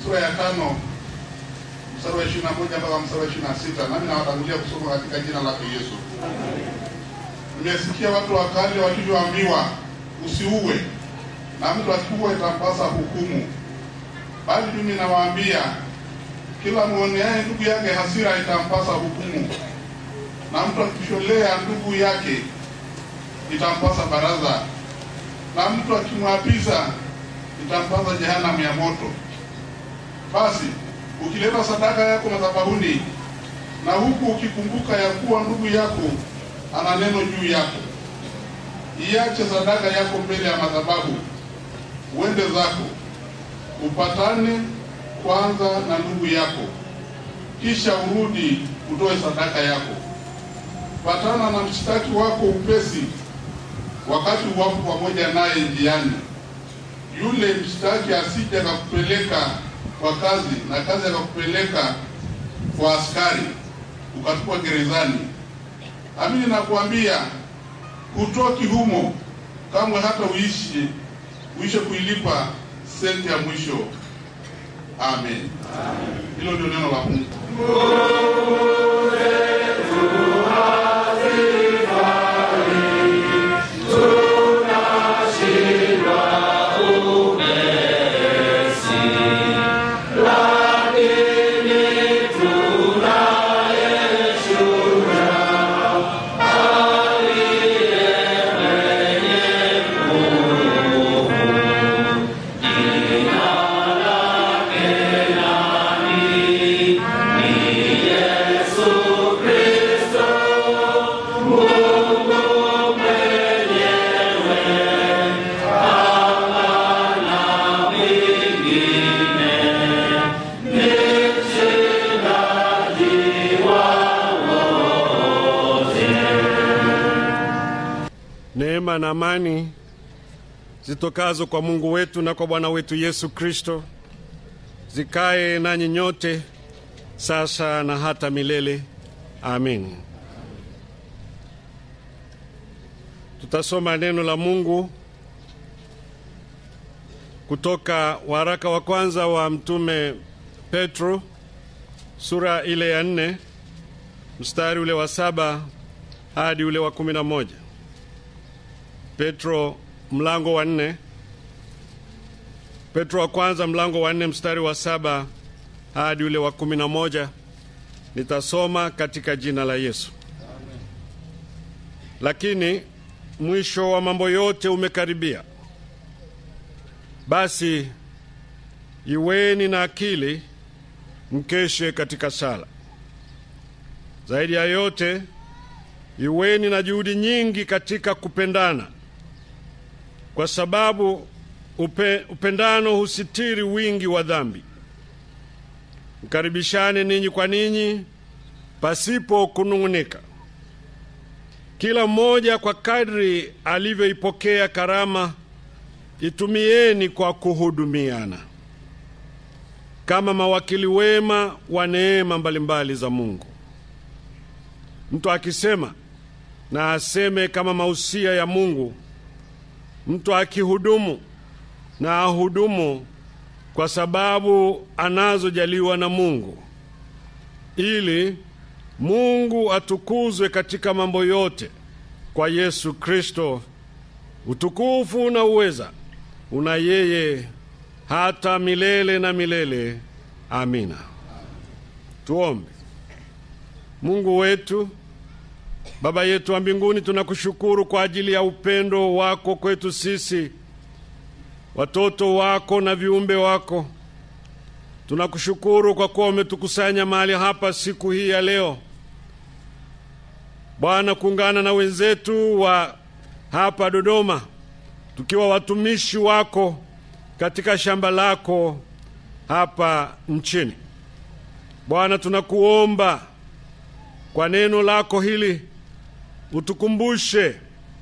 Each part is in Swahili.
sura ya tano mstari wa ishirini na moja mpaka mstari wa ishirini na sita nami nawatangulia kusoma katika jina lake Yesu. Nimesikia watu wa kale walivyoambiwa, usiue, na mtu akiua itampasa hukumu. Bali mimi nawaambia, kila mwoneaye ndugu yake hasira itampasa hukumu, na mtu akisholea ndugu yake itampasa baraza, na mtu akimwapiza itampasa jehanamu ya moto. Basi ukileta sadaka yako madhabahuni na huku ukikumbuka ya kuwa ndugu yako ana neno juu yako, iache sadaka yako mbele ya madhabahu, uende zako upatane kwanza na ndugu yako, kisha urudi utoe sadaka yako. Patana na mshtaki wako upesi, wakati uwapo pamoja naye njiani, yule mshtaki asije akakupeleka kwa kazi na kazi akakupeleka kwa askari ukatupwa gerezani. Amini nakuambia, hutoki humo kamwe, hata uishi uishe kuilipa senti ya mwisho. Amen. Hilo ndio neno la Mungu. Neema na amani zitokazo kwa Mungu wetu na kwa Bwana wetu Yesu Kristo zikae nanyi nyote sasa na hata milele. Amin. Tutasoma neno la Mungu kutoka waraka wa kwanza wa mtume Petro sura ile ya nne mstari ule wa saba hadi ule wa kumi na moja. Petro mlango wa nne. Petro wa kwanza mlango wa nne mstari wa saba hadi ule wa kumi na moja. Nitasoma katika jina la Yesu. Lakini mwisho wa mambo yote umekaribia. Basi iweni na akili, mkeshe katika sala. Zaidi ya yote, iweni na juhudi nyingi katika kupendana, kwa sababu upe, upendano husitiri wingi wa dhambi. Mkaribishane ninyi kwa ninyi pasipo kunung'unika. Kila mmoja kwa kadri alivyoipokea karama, itumieni kwa kuhudumiana kama mawakili wema wa neema mbalimbali za Mungu. Mtu akisema na aseme kama mausia ya Mungu. Mtu akihudumu na ahudumu kwa sababu anazojaliwa na Mungu, ili Mungu atukuzwe katika mambo yote kwa Yesu Kristo. Utukufu na uweza una yeye hata milele na milele. Amina. Tuombe. Mungu wetu, Baba yetu wa mbinguni, tunakushukuru kwa ajili ya upendo wako kwetu sisi watoto wako na viumbe wako. Tunakushukuru kwa kuwa umetukusanya mahali hapa siku hii ya leo, Bwana, kuungana na wenzetu wa hapa Dodoma, tukiwa watumishi wako katika shamba lako hapa nchini. Bwana, tunakuomba kwa neno lako hili utukumbushe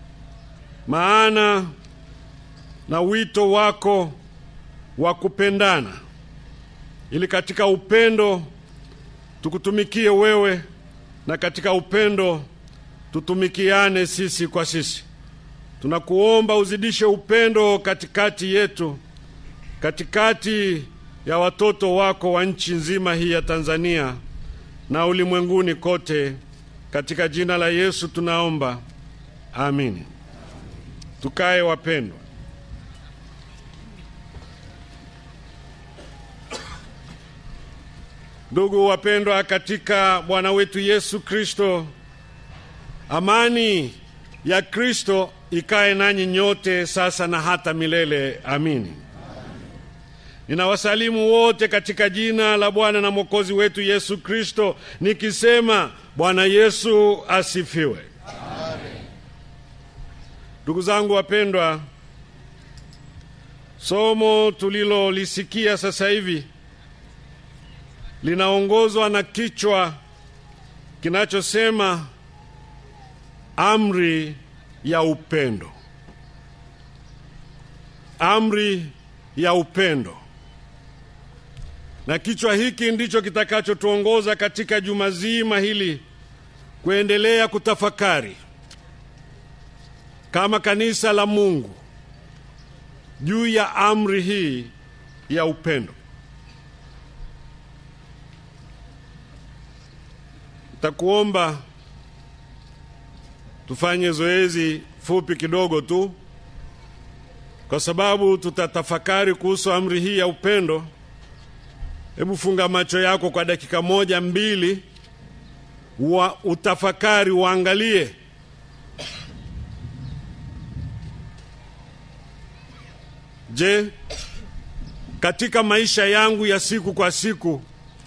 maana na wito wako wa kupendana, ili katika upendo tukutumikie wewe na katika upendo tutumikiane sisi kwa sisi. Tunakuomba uzidishe upendo katikati yetu, katikati ya watoto wako wa nchi nzima hii ya Tanzania na ulimwenguni kote. Katika jina la Yesu tunaomba, amini. Tukae wapendwa. Ndugu wapendwa katika Bwana wetu Yesu Kristo, amani ya Kristo ikae nanyi nyote sasa na hata milele. Amini. Ninawasalimu wote katika jina la Bwana na Mwokozi wetu Yesu Kristo, nikisema Bwana Yesu asifiwe. Ndugu zangu wapendwa, somo tulilolisikia sasa hivi linaongozwa na kichwa kinachosema amri ya upendo. Amri ya upendo, na kichwa hiki ndicho kitakachotuongoza katika juma zima hili kuendelea kutafakari kama kanisa la Mungu juu ya amri hii ya upendo. Takuomba tufanye zoezi fupi kidogo tu, kwa sababu tutatafakari kuhusu amri hii ya upendo. Hebu funga macho yako kwa dakika moja mbili, wa utafakari, uangalie Je, katika maisha yangu ya siku kwa siku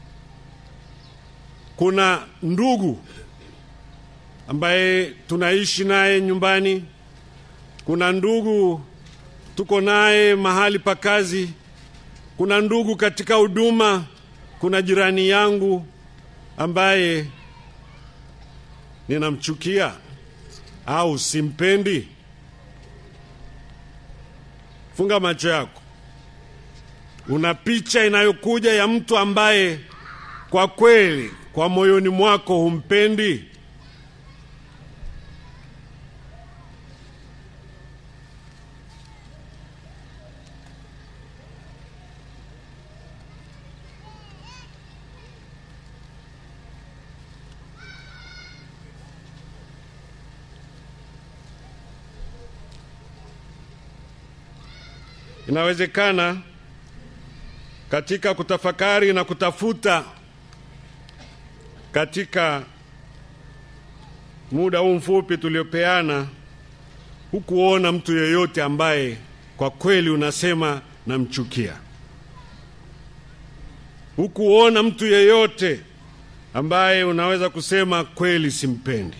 kuna ndugu ambaye tunaishi naye nyumbani, kuna ndugu tuko naye mahali pa kazi, kuna ndugu katika huduma, kuna jirani yangu ambaye ninamchukia au simpendi? Funga macho yako. Una picha inayokuja ya mtu ambaye kwa kweli kwa moyoni mwako humpendi? Inawezekana katika kutafakari na kutafuta katika muda huu mfupi tuliopeana, hukuona mtu yeyote ambaye kwa kweli unasema namchukia. Hukuona mtu yeyote ambaye unaweza kusema kweli simpendi.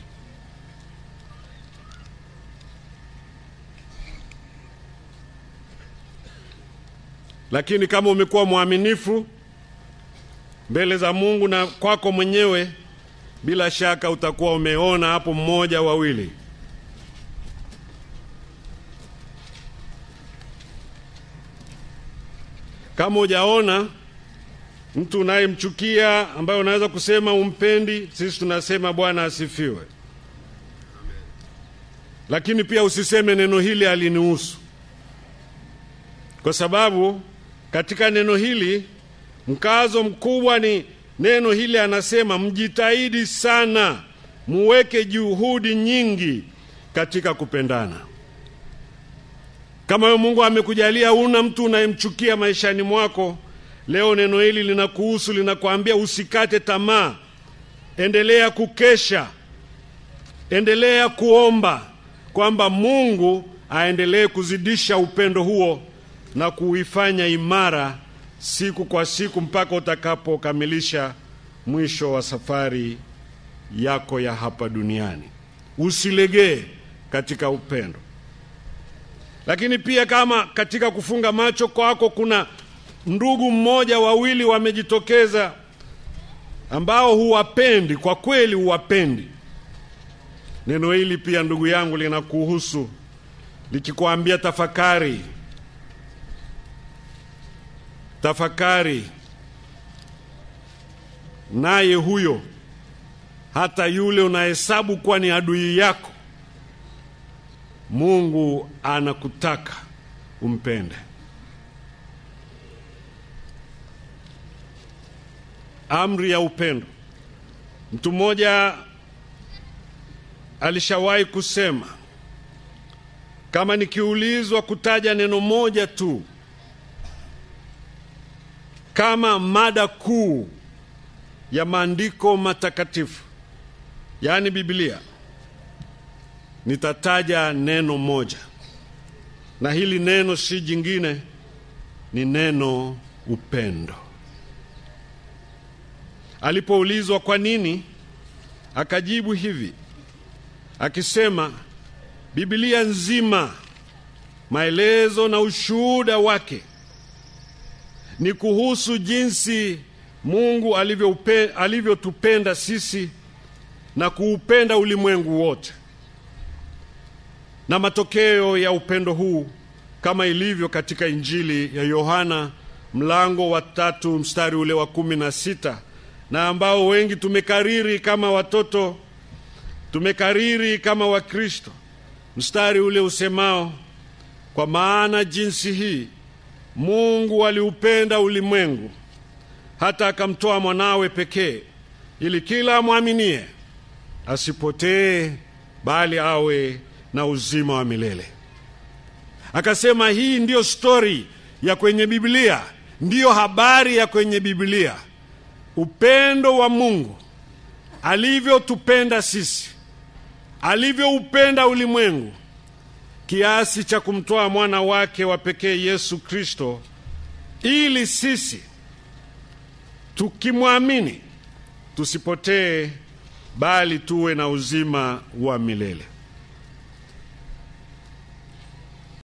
Lakini kama umekuwa mwaminifu mbele za Mungu na kwako mwenyewe, bila shaka utakuwa umeona hapo mmoja wawili. Kama hujaona mtu unayemchukia ambaye unaweza kusema umpendi, sisi tunasema Bwana asifiwe. Lakini pia usiseme neno hili alinihusu, kwa sababu katika neno hili mkazo mkubwa ni neno hili, anasema mjitahidi sana, muweke juhudi nyingi katika kupendana. Kama wewe Mungu amekujalia una mtu unayemchukia maishani mwako, leo neno hili linakuhusu, linakwambia usikate tamaa, endelea kukesha, endelea kuomba kwamba Mungu aendelee kuzidisha upendo huo na kuifanya imara siku kwa siku mpaka utakapokamilisha mwisho wa safari yako ya hapa duniani. Usilegee katika upendo. Lakini pia kama katika kufunga macho kwako kuna ndugu mmoja wawili wamejitokeza ambao huwapendi, kwa kweli huwapendi, neno hili pia ndugu yangu linakuhusu likikwambia tafakari tafakari naye huyo, hata yule unahesabu kuwa ni adui yako, Mungu anakutaka umpende. amri ya upendo. Mtu mmoja alishawahi kusema, kama nikiulizwa kutaja neno moja tu kama mada kuu ya maandiko matakatifu, yaani Biblia, nitataja neno moja, na hili neno si jingine, ni neno upendo. Alipoulizwa kwa nini, akajibu hivi akisema, Biblia nzima maelezo na ushuhuda wake ni kuhusu jinsi Mungu alivyotupenda alivyo sisi na kuupenda ulimwengu wote, na matokeo ya upendo huu kama ilivyo katika Injili ya Yohana mlango wa tatu mstari ule wa kumi na sita na ambao wengi tumekariri kama watoto, tumekariri kama Wakristo, mstari ule usemao, kwa maana jinsi hii Mungu aliupenda ulimwengu hata akamtoa mwanawe pekee, ili kila amwaminie asipotee, bali awe na uzima wa milele. Akasema hii ndiyo stori ya kwenye Biblia, ndiyo habari ya kwenye Biblia, upendo wa Mungu alivyotupenda sisi, alivyoupenda ulimwengu kiasi cha kumtoa mwana wake wa pekee Yesu Kristo, ili sisi tukimwamini tusipotee, bali tuwe na uzima wa milele.